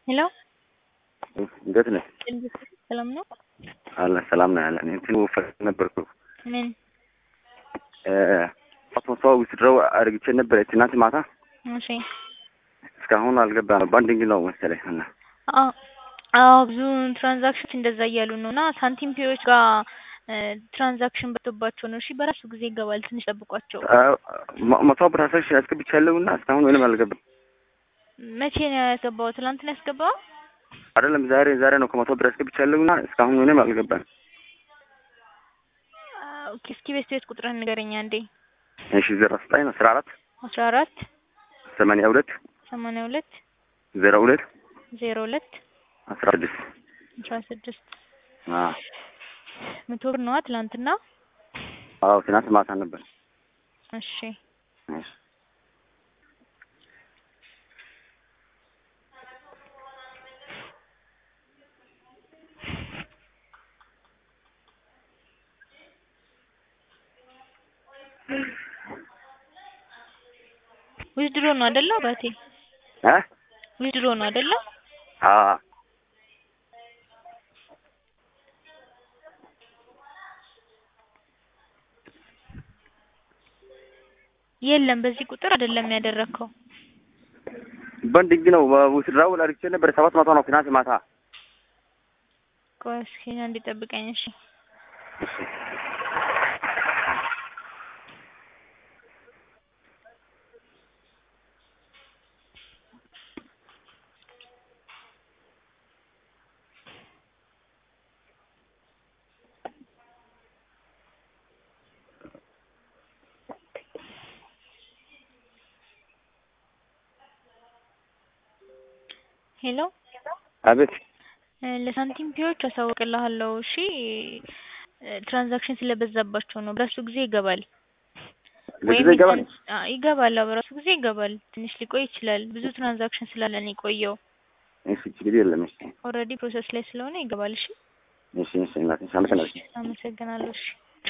ሄሎ እንዴት ነህ? ሰላም ነው? አለ ሰላም ነው ያለን። እንትኑ ፈቅ ነበርኩ ምን? ፓስፖርቷ ዊዝድሮው አድርግቼ ነበር ትናንት ማታ እሺ። እስካሁን አልገባ ነው። ባንዲንግ ነው መሰለኝ እና አዎ አዎ፣ ብዙ ትራንዛክሽን እንደዛ እያሉ ነው እና ሳንቲም ፔዎች ጋር ትራንዛክሽን በቶባቸው ነው። እሺ በራሱ ጊዜ ይገባል። ትንሽ ጠብቋቸው። መቶ ብር አስር አስገብቻለሁ እና እስካሁን ምንም አልገባም። መቼ ነው ያስገባው? ትናንት ነው ያስገባው? አይደለም ዛሬ ዛሬ ነው ከመቶ ብር አስገብቻለሁ እና እስካሁን ምንም አልገባም። ኦኬ፣ እስኪ ቤት ቤት ቁጥርህን ንገረኛ እንዴ። እሺ ዜሮ ዘጠኝ አስራ አራት አስራ አራት ሰማንያ ሁለት ሰማንያ ሁለት ዜሮ ሁለት ዜሮ ሁለት አስራ ስድስት አስራ ስድስት አዎ መቶ ብር ነዋ ትላንትና። አዎ ትናንት ማታ ነበር። እሺ እሺ ዊዝድሮ ነው አይደለ? አባቴ እ ዊዝድሮ ነው አይደለ? አዎ የለም በዚህ ቁጥር አይደለም ያደረግከው። ባንዲንግ ነው ዊዝድሮው አድርግቼ ነበር ሰባት መቶ ነው ትናንት ማታ። ቆይ እስኪ አንዴ ጠብቀኝ እሺ። ሄሎ አቤት ለሳንቲም ፒዎች አሳውቅልሃለሁ። እሺ ትራንዛክሽን ስለበዛባቸው ነው። በራሱ ጊዜ ይገባል። ለጊዜ ይገባል። አዎ ይገባል። አዎ በራሱ ጊዜ ይገባል። ትንሽ ሊቆይ ይችላል። ብዙ ትራንዛክሽን ስላለን የቆየው እሺ ችግር የለም። እሺ ኦልሬዲ ፕሮሰስ ላይ ስለሆነ ይገባል። እሺ እሺ እሺ እናቴ አመሰግናለሁ። አመሰግናለሁ። እሺ